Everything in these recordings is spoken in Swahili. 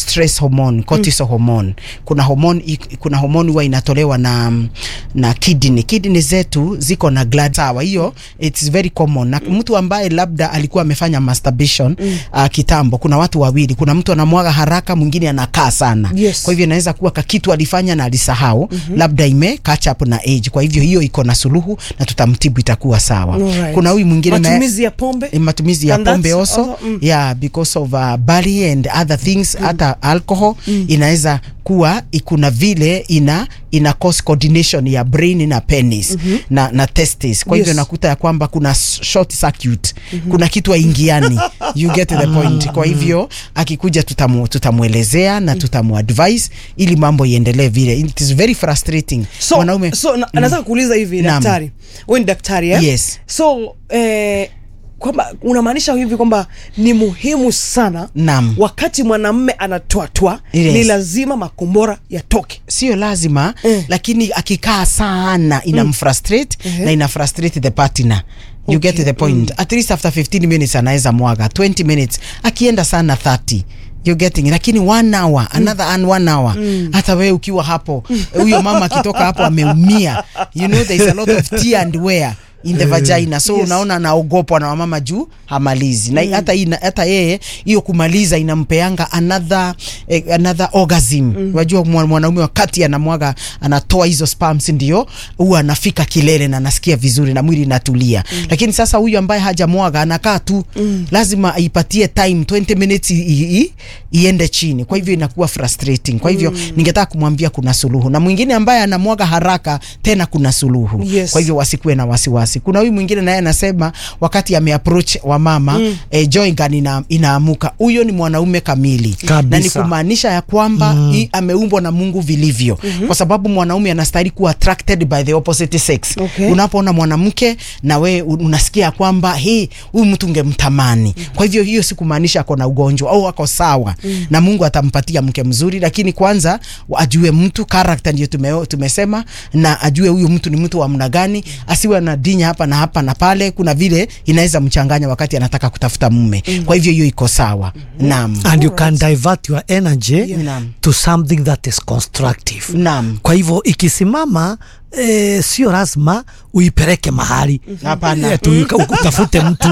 stress hormone cortisol hormone kuna hormone i- kuna hormone huwa inatolewa na na kidney kidney zetu ziko na gland sawa hiyo it's very common na mtu ambaye labda alikuwa amefanya masturbation uh, kitambo kuna watu wawili kuna mtu anamwaga haraka mwingine anakaa sana Yes. kwa hivyo inaweza kuwa kakitu alifanya na alisahau labda ime catch up na age kwa hivyo hiyo iko na suluhu na tutamtibu itakuwa sawa Alright. kuna huyu mwingine naye- matumizi ya pombe Eh, matumizi ya And that's pombe also, also, mm. yeah because of uh, bari and other things hata alcohol inaweza kuwa kuna vile ina ina cause coordination ya brain na penis na, na testes kwa hivyo Yes. nakuta ya kwamba kuna s- short circuit kuna kitu aingiani you get the point kwa hivyo akikuja tutamu, tutamwelezea na tutamuadvise ili mambo iendelee vile it is very frustrating so, mwanaume so na, nataka kuuliza hivi Naam. daktari wewe ni daktari eh? Yes. so eh, kwamba unamaanisha hivi kwamba ni muhimu sana Naam. wakati mwanamme anatoatwa Yes. ni lazima makombora yatoke sio lazima Eh. lakini akikaa sana inamfrustrate Ehe. na ina frustrate the partner you Okay, get the point at least after 15 minutes anaweza mwaga 20 minutes akienda sana 30 you getting lakini one hour another and one hour hata wewe ukiwa hapo huyo mama akitoka hapo ameumia you know there is a lot of tear and wear in the vagina so Yes. unaona anaogopwa na wamama juu hamalizi na hata ina, hata yeye hiyo kumaliza inampeanga another eh, another orgasm wajua mwa- mwanaume wakati anamwaga anatoa hizo sperms ndio huwa anafika kilele na anasikia vizuri na mwili inatulia lakini sasa huyu ambaye hajamwaga anakaa tu lazima aipatie time 20 minutes i, i, i, iende chini kwa hivyo inakuwa frustrating kwa hivyo ningetaka kumwambia kuna suluhu na mwingine ambaye anamwaga haraka tena kuna suluhu Yes. kwa hivyo wasikuwe na wasiwasi kuna huyu mwingine naye anasema wakati ameapproach wamama mm. eh, joy gun ina, inaamuka huyo ni mwanaume kamili Kabisa. na ni kumaanisha ya kwamba mm. i, ameumbwa na mungu vilivyo mm-hmm. kwa sababu mwanaume anastahili kuwa attracted by the opposite sex Okay. unapoona mwanamke na we un- unasikia ya kwamba hii huyu mtu ungemtamani mm. kwa hivyo hiyo si kumaanisha ako na ugonjwa au ako sawa mm. na mungu atampatia mke mzuri lakini kwanza wa- ajue mtu character ndio tume, tumesema na ajue huyu mtu ni mtu wa mna gani asiwe na dinya hapa na hapa na pale kuna vile inaweza mchanganya wakati anataka kutafuta mume mm. kwa hivyo hiyo iko sawa mm. naam and you can divert your energy Naam. to something that is constructive Naam. kwa hivyo ikisimama eh, sio lazima uipeleke mahali Hapana. Eh, tu utafute mtu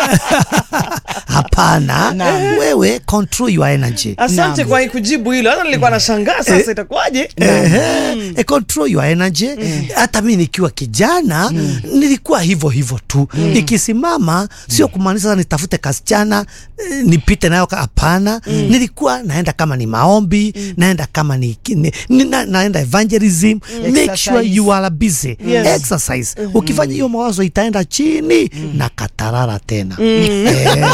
hapana Naam. wewe control your energy asante Naam. kwa kujibu hilo hata nilikuwa nashangaa sasa itakuwaje Ehe, e control your energy hata mi nikiwa kijana nilikuwa hivyo hivyo tu ikisimama sio kumaanisha sasa nitafute kasichana eh, nipite nayo ka- hapana nilikuwa naenda kama ni maombi naenda kama ni, ni, ni na, naenda evangelism make sure Exercise. you are busy Yes. exercise ukifanya hiyo mawazo itaenda chini na katarara tena Eh,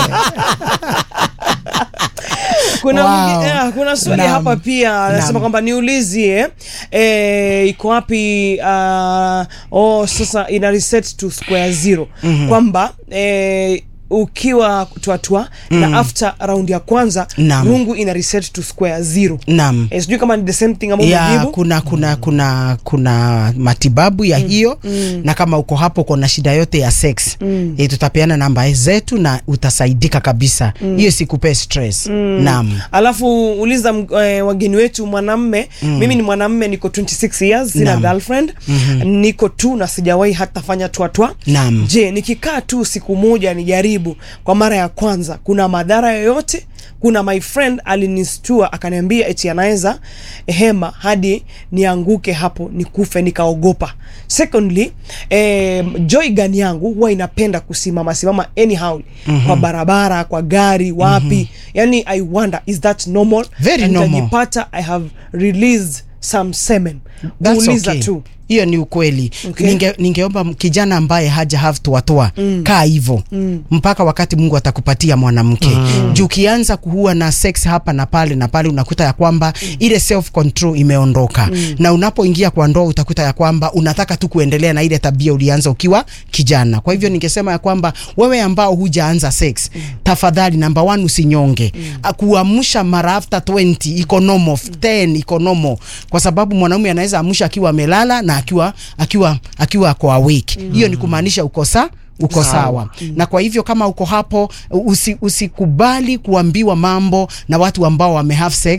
kuna, Wow. mwingi- eh, kuna swali Naam. hapa pia anasema Naam. kwamba niulizie eh, iko wapi uh, oh, sasa ina reset to square zero kwamba eh, ukiwa tuatua na after round ya kwanza Naam. rungu ina reset to square zero naam eh, sijui kama ni the same thing ambayo ya umejibu kuna kuna kuna kuna matibabu ya hiyo na kama uko hapo uko na shida yote ya sex e, tutapeana namba zetu na utasaidika kabisa hiyo sikupee stress naam alafu uliza m- eh, wageni wetu mwanamme mimi ni mwanamme niko 26 years sina Naam. girlfriend niko tu na sijawahi hata fanya twatwa Naam. je nikikaa tu siku moja nijaribu kwa mara ya kwanza kuna madhara yoyote kuna my friend alinistua akaniambia eti anaweza hema hadi nianguke hapo nikufe nikaogopa secondly eh, joy gun yangu huwa inapenda kusimama simama anyhow mm-hmm. kwa barabara kwa gari wapi mm-hmm. yani i wonder is that normal Very Na normal. nitajipata i have released some semen That's Uliza okay. tu hiyo ni ukweli Okay. Ninge, ningeomba m- kijana ambaye haja have toatoa mm. kaa hivo mm. mpaka wakati mungu atakupatia mwanamke mm. juu ukianza kuhua na sex hapa na pale na pale unakuta ya kwamba mm. ile self control imeondoka mm. na unapoingia kwa ndoa utakuta ya kwamba unataka tu kuendelea na ile tabia ulianza ukiwa kijana kwa hivyo ningesema ya kwamba wewe ambao hujaanza sex mm. tafadhali namba one usinyonge mm. kuamsha mara after 20 iko normal 10 iko normal kwa sababu mwanaume anaweza amsha akiwa amelala na akiwa akiwa akiwa ako awake hiyo ni kumaanisha uko sa uko sawa, sawa. na kwa hivyo kama uko hapo usi, usikubali kuambiwa mambo na watu ambao wame have sex